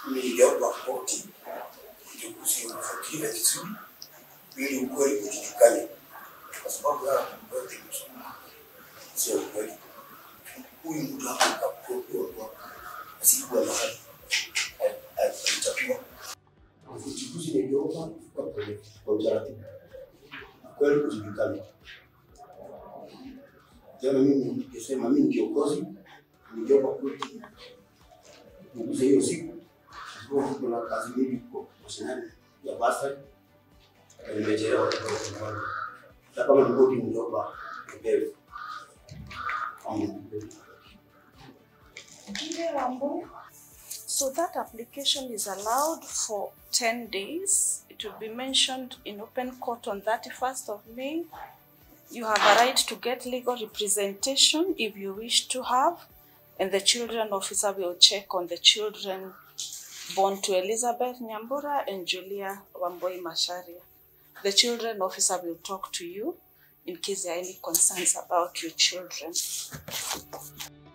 niliomba koti uchaguzi ufuatiliwe vizuri ili ukweli ujulikane, kwa sababu haya mambo yote sio ukweli. Huyu mtu hapa kakuwa asikuwa mahali alitakiwa. Uchaguzi niliomba kwa kwa utaratibu, ukweli ujulikane. Jana mimi nikisema mimi ni kiongozi, niliomba koti uchaguzi hiyo siku kwa kuna kazi mingi kwa mashinani ya basa na nimechelewa kidogo kidogo. Na kama ripoti niliomba nipewe. Kama nipewe. So that application is allowed for 10 days. It will be mentioned in open court on 31st of May. You have a right to get legal representation if you wish to have, and the children officer will check on the children born to Elizabeth Nyambura and Julia Wamboi Masharia. The children officer will talk to you in case there are any concerns about your children.